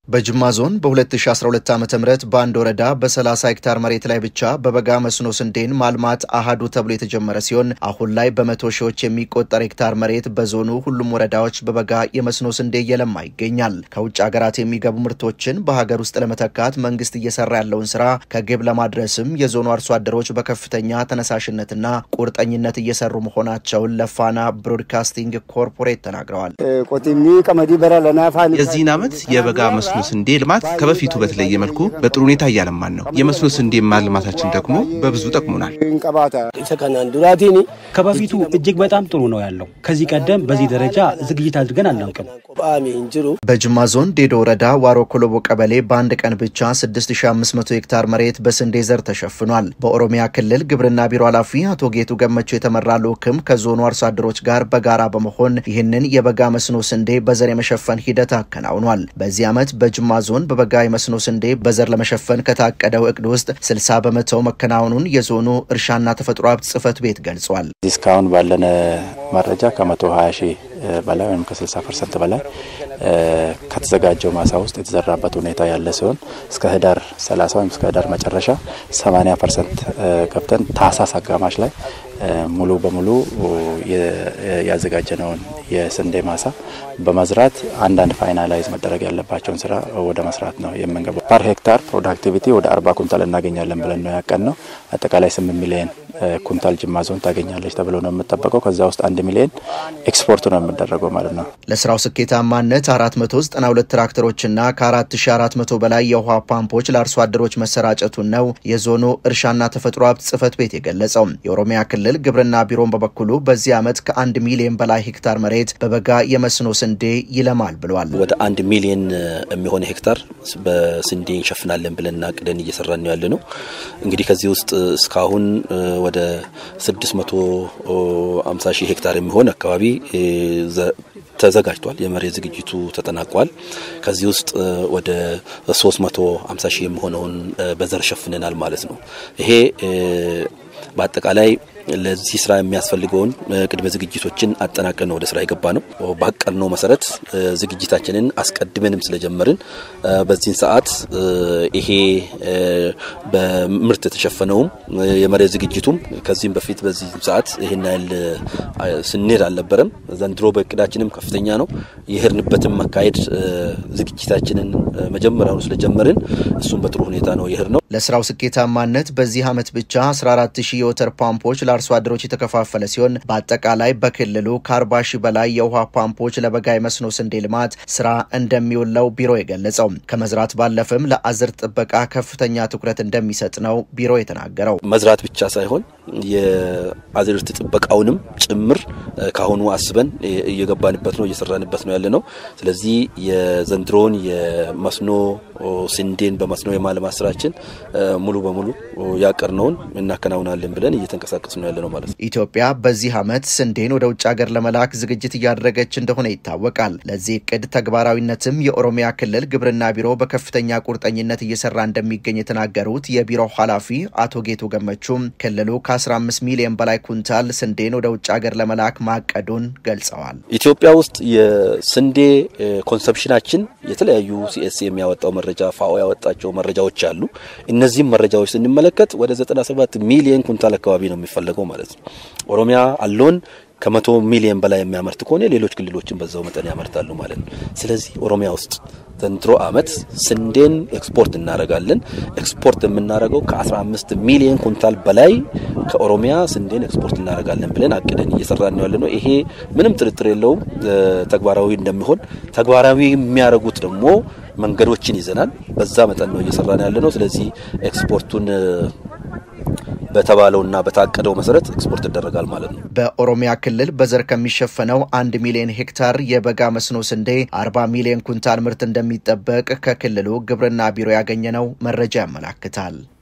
በጅማ ዞን በ2012 ዓ ም በአንድ ወረዳ በ30 ሄክታር መሬት ላይ ብቻ በበጋ መስኖ ስንዴን ማልማት አሃዱ ተብሎ የተጀመረ ሲሆን አሁን ላይ በመቶ ሺዎች የሚቆጠር ሄክታር መሬት በዞኑ ሁሉም ወረዳዎች በበጋ የመስኖ ስንዴ እየለማ ይገኛል። ከውጭ ሀገራት የሚገቡ ምርቶችን በሀገር ውስጥ ለመተካት መንግስት እየሰራ ያለውን ስራ ከግብ ለማድረስም የዞኑ አርሶ አደሮች በከፍተኛ ተነሳሽነትና ቁርጠኝነት እየሰሩ መሆናቸውን ለፋና ብሮድካስቲንግ ኮርፖሬት ተናግረዋል። የዚህን ዓመት የበጋ መስኖ ስንዴ ልማት ከበፊቱ በተለየ መልኩ በጥሩ ሁኔታ እያለማን ነው። የመስኖ ስንዴ ማልማታችን ደግሞ በብዙ ጠቅሞናል። ከበፊቱ እጅግ በጣም ጥሩ ነው ያለው። ከዚህ ቀደም በዚህ ደረጃ ዝግጅት አድርገን አናውቅም። በጅማ ዞን ዴዶ ወረዳ ዋሮ ኮሎቦ ቀበሌ በአንድ ቀን ብቻ 6500 ሄክታር መሬት በስንዴ ዘር ተሸፍኗል። በኦሮሚያ ክልል ግብርና ቢሮ ኃላፊ አቶ ጌቱ ገመቹ የተመራ ልዑክም ከዞኑ አርሶ አደሮች ጋር በጋራ በመሆን ይህንን የበጋ መስኖ ስንዴ በዘር የመሸፈን ሂደት አከናውኗል። በዚህ ዓመት በጅማ ዞን በበጋ የመስኖ ስንዴ በዘር ለመሸፈን ከታቀደው እቅድ ውስጥ 60 በመቶው መከናወኑን የዞኑ እርሻና ተፈጥሮ ሀብት ጽሕፈት ቤት ገልጿል። እስካሁን ባለን መረጃ ከመቶ 20 ሺህ በላይ ወይም ከ60 ፐርሰንት በላይ ከተዘጋጀው ማሳ ውስጥ የተዘራበት ሁኔታ ያለ ሲሆን እስከ ህዳር 30 ወይም እስከ ህዳር መጨረሻ 80 ፐርሰንት ገብተን ታህሳስ አጋማሽ ላይ ሙሉ በሙሉ ያዘጋጀነውን የስንዴ ማሳ በመዝራት አንዳንድ ፋይናላይዝ መደረግ ያለባቸውን ስራ ወደ መስራት ነው የምንገባው። ፐር ሄክታር ፕሮዳክቲቪቲ ወደ አርባ ኩንታል እናገኛለን ብለን ነው ያቀን ነው። አጠቃላይ ስምንት ሚሊዮን ኩንታል ጅማ ዞን ታገኛለች ተብሎ ነው የምጠበቀው። ከዛ ውስጥ አንድ ሚሊዮን ኤክስፖርት ነው የምደረገው ማለት ነው። ለስራው ስኬታማነት 492 ትራክተሮችና ከ4400 በላይ የውሃ ፓምፖች ለአርሶ አደሮች መሰራጨቱን ነው የዞኑ እርሻና ተፈጥሮ ሀብት ጽሕፈት ቤት የገለጸው። የኦሮሚያ ክልል ግብርና ቢሮን በበኩሉ በዚህ ዓመት ከአንድ ሚሊዮን በላይ ሄክታር መሬት በበጋ የመስኖ ስንዴ ይለማል ብሏል። ወደ አንድ ሚሊዮን የሚሆን ሄክታር በስንዴ እንሸፍናለን ብለን አቅደን እየሰራን ነው ያለ ነው። እንግዲህ ከዚህ ውስጥ እስካሁን ወደ 650 ሺህ ሄክታር የሚሆን አካባቢ ተዘጋጅቷል። የመሬት ዝግጅቱ ተጠናቋል። ከዚህ ውስጥ ወደ 350 ሺህ የሚሆነውን በዘር ሸፍነናል ማለት ነው። ይሄ በአጠቃላይ ለዚህ ስራ የሚያስፈልገውን ቅድመ ዝግጅቶችን አጠናቀን ወደ ስራ የገባ ነው። ባቀድነው መሰረት ዝግጅታችንን አስቀድመንም ስለጀመርን በዚህን ሰዓት ይሄ በምርት የተሸፈነውም የመሬት ዝግጅቱም ከዚህም በፊት በዚህ ሰዓት ይህን ያህል ስንሄድ አልነበረም። ዘንድሮ በእቅዳችንም ከፍተኛ ነው። የሄድንበትም አካሄድ ዝግጅታችንን መጀመሪያውኑ ስለጀመርን እሱም በጥሩ ሁኔታ ነው የሄድ ነው። ለስራው ስኬታማነት በዚህ ዓመት ብቻ 14 ሺህ የወተር ፓምፖች ለአርሶ አደሮች የተከፋፈለ ሲሆን በአጠቃላይ በክልሉ ከ40 ሺህ በላይ የውሃ ፓምፖች ለበጋ የመስኖ ስንዴ ልማት ስራ እንደሚውለው ቢሮ የገለጸው ከመዝራት ባለፍም ለአዝር ጥበቃ ከፍተኛ ትኩረት እንደሚሰጥ ነው ቢሮ የተናገረው። መዝራት ብቻ ሳይሆን የአዝርት ጥበቃውንም ጭምር ካሁኑ አስበን እየገባንበት ነው እየሰራንበት ነው ያለ ነው። ስለዚህ የዘንድሮውን የመስኖ ስንዴን በመስኖ የማልማት ስራችን ሙሉ በሙሉ ያቀርነውን እናከናውናለን ብለን እየተንቀሳቀስ ነው ያለ ነው ማለት ነው። ኢትዮጵያ በዚህ ዓመት ስንዴን ወደ ውጭ ሀገር ለመላክ ዝግጅት እያደረገች እንደሆነ ይታወቃል። ለዚህ እቅድ ተግባራዊነትም የኦሮሚያ ክልል ግብርና ቢሮ በከፍተኛ ቁርጠኝነት እየሰራ እንደሚገኝ የተናገሩት የቢሮው ኃላፊ አቶ ጌቱ ገመቹም ክልሉ ከ15 ሚሊዮን በላይ ኩንታል ስንዴን ወደ ውጭ ሀገር ለመላክ ማቀዱን ገልጸዋል። ኢትዮጵያ ውስጥ የስንዴ ኮንሰፕሽናችን የተለያዩ ሲኤስ የሚያወጣው መረጃ ፋኦ ያወጣቸው መረጃዎች አሉ። እነዚህም መረጃዎች ስንመለከት ወደ 97 ሚሊዮን ኩንታል አካባቢ ነው የሚፈለገው ማለት ነው። ኦሮሚያ አሎን ከመቶ ሚሊዮን በላይ የሚያመርት ከሆነ ሌሎች ክልሎችን በዛው መጠን ያመርታሉ ማለት ነው። ስለዚህ ኦሮሚያ ውስጥ ዘንድሮ ዓመት ስንዴን ኤክስፖርት እናደርጋለን። ኤክስፖርት የምናደርገው ከ15 ሚሊዮን ኩንታል በላይ ከኦሮሚያ ስንዴን ኤክስፖርት እናደርጋለን ብለን አቅደን እየሰራን ነው ያለ ነው። ይሄ ምንም ጥርጥር የለውም ተግባራዊ እንደሚሆን። ተግባራዊ የሚያደርጉት ደግሞ መንገዶችን ይዘናል። በዛ መጠን ነው እየሰራን ያለ ነው። ስለዚህ ኤክስፖርቱን በተባለውና በታቀደው መሰረት ኤክስፖርት ይደረጋል ማለት ነው። በኦሮሚያ ክልል በዘር ከሚሸፈነው አንድ ሚሊዮን ሄክታር የበጋ መስኖ ስንዴ 40 ሚሊዮን ኩንታል ምርት እንደሚጠበቅ ከክልሉ ግብርና ቢሮ ያገኘነው መረጃ ያመላክታል።